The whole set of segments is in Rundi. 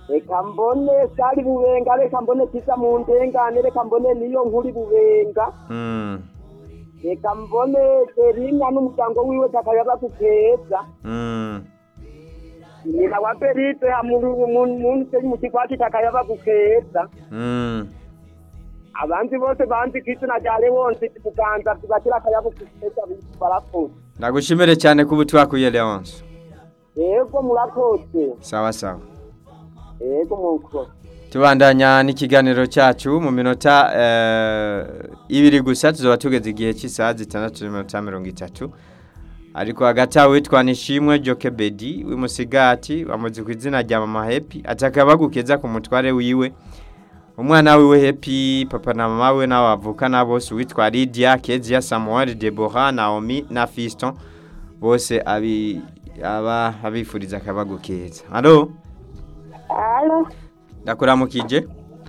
reka mbone sari bubenga reka mbone kiza mu ndengane reka mbone niyo nkuri bubenga Mm. reka mbone beringa n'umuryango wiwe takayaba kukeza Mm. nyina wa berite munsi mu kigwati takayaba kukeza Mm. abandi bose banzi kw'izina rya lewonsi kuganza tugatira akayaba kukeza barakoze Ndagushimire cyane kuba twakuye Leonce. yego murakoze Sawa sawa. yego mukoze Tubandanya n'ikiganiro cyacu mu minota eh, ibiri gusa tuzoba tugeze igihe cy'isaha zitandatu n'iminota mirongo itatu ariko hagati aho witwa Nishimwe Joke Bedi w'imusigati bamuzi ku izina rya Mama Happy ataka bagukeza ku mutware wiwe umwana wiwe Happy papa na mama we nabo bavukana bose witwa Lydia Kezia Samuel Deborah Naomi na Fiston bose abi aba abifuriza akabagukeza Allo Alo, ndakuramukije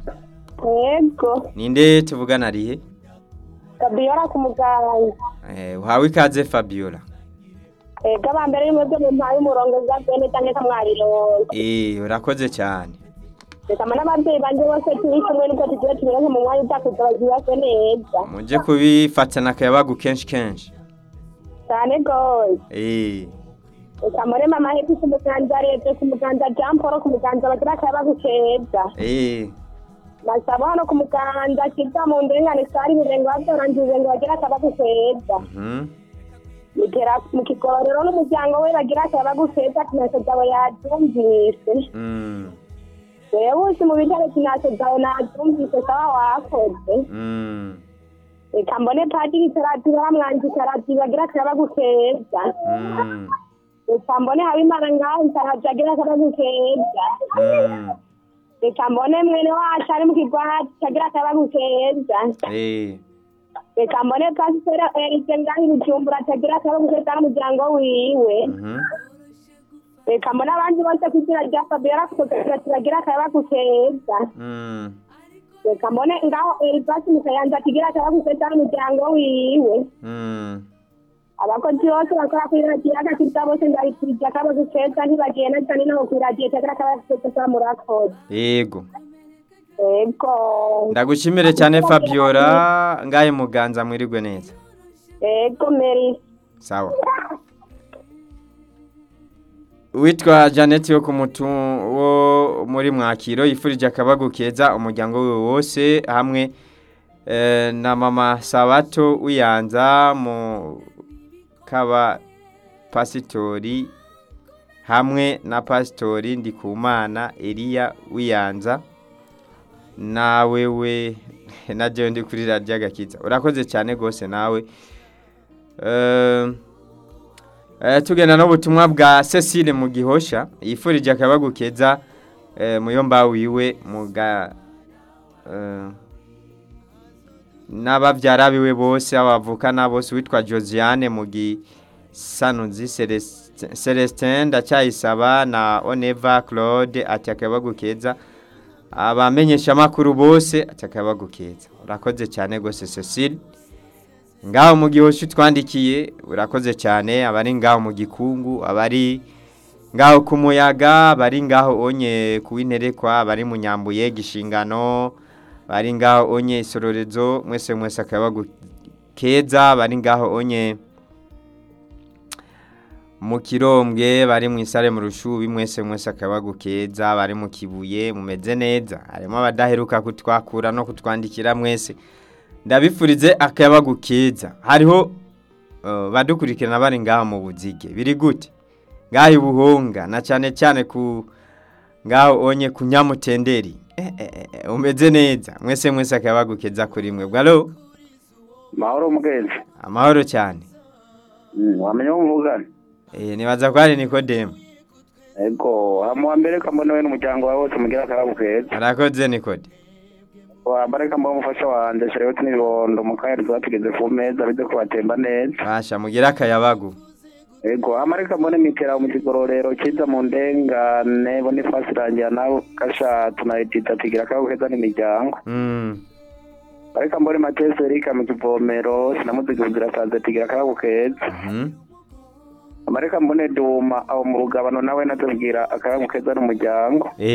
yego, ninde tuvugana rihe Fabiola ku muganga. eh uhawe ikaze Fabiola Ego abambere y'umwebwe mu mpaye umurongo za bene canke kamwarirongo. eh urakoze cyane Reka mana abavyeyi banje bose turi kumwe niko tugiye tubironke mu mwanya utakuza bavyibase neza. muje kubifatana akayabagu kenshi kenshi Cane gose. eh Reka mbone mama hepi ku muganza rete ku muganza Jean Paul ku muganza bagira akayabagu keza. eh Masaba hano ku muganza kiza mu ndengane sari birengo bavyorangize ngo bagira akayabagu keza. mhm Mugera mu kigororero n'umuryango we bagira akayabagu keza kinase zawe yavyumvise. mm wewe uzi mu bijyanye kinase zawe nabyumvise sawa wakoze mm reka mbone padiri tarati baramwanzi tarati bagira akabagukeza mm reka mbone habimana ngaho tarati agira akabagukeza mm reka mbone mwene wacu ari mu kigwati agira akabagukeza eh reka mbone pasiteri erize ngaho ibijumbura atagira akabagukeza n'umuryango wiwe mhm reka mbone abandi bose ku izina rya fabiola kugira bagira akabagukeza mm reka mbone ngaho erivasi mu kayanza kigira akabagukeza n'umuryango wiwe mm abakozi bose bakora kuri radiyo agakiza bose ndabikirije akabazo keza ntibagenda cyane naho kuri radiyo cyangwa akabazo keza murakoze yego ego ndagushimire cyane Fabiola ngaye muganza mwirigwe neza ego meri sawa witwa Janet yo kumutu wo muri mwakiro yifurije akabagu keza umuryango we wose hamwe eh, na mama Sabato uyanza mu kaba pasitori hamwe na pasitori Ndikumana Elia uyanza nawe we na jewe ndi kuri radio agakiza urakoze cyane gose nawe eh Eh, tugenda n'ubutumwa bwa Cecile mu gihosha yifurije akabagukeza eh, muyomba wiwe muga eh, n'abavyara biwe bose abavukana bose witwa Josiane mu gisanuzi Celestin- Celestin ndacyayisaba na Oneva Claude ati akabagukeza abamenyesha makuru bose ati akabagukeza urakoze cyane gose Cecile ngaho mu gihosha twandikiye urakoze cyane abari ngaho mu gikungu abari ngaho ku muyaga bari ngaho onye kuwinterekwa bari mu nyambuye gishingano bari ngaho onye isororezo mwese mwese akabagu keza bari ngaho onye mu kirombwe bari mu isare mu rushubi mwese mwese akabagu keza bari mu kibuye mumeze neza harimo abadaheruka kutwakura no kutwandikira mwese ndabifurize akayabagu keza hariho uh, badukurikirana bari ngaha mu buzige biri gute ngaho ibuhonga na cyane cyane ku ngaho onye ku nyamutenderi eh, eh, eh, umeze neza mwese mwese akayabagu keza kuri mwe bwalo mahoro mugenzi amahoro cyane Mm, wamenya wo muvugana eh, nibaza ko hari nikodemu ego hamuwa mbere kambona we n'umuryango wawe wose mugira akayabu keza arakoze nikode wambare kambona umufasha wanje sharewoti n'ibibondo mu kanya tuba tugeze ku meza bize kubatemba neza basha mugira akayabagu ego amare kambone mitera mu kigororero kiza mu ndengane bonifasi rangira nawe kasha tunayitita tugira akayabu keza n'imiryango mm. ariko mbone matese erika mu kivomero sinamuziguzira saze tugira akayabu keza mhm amareka mbone duma aho mu rugabano nawe natubwira akayabu keza n'umuryango eh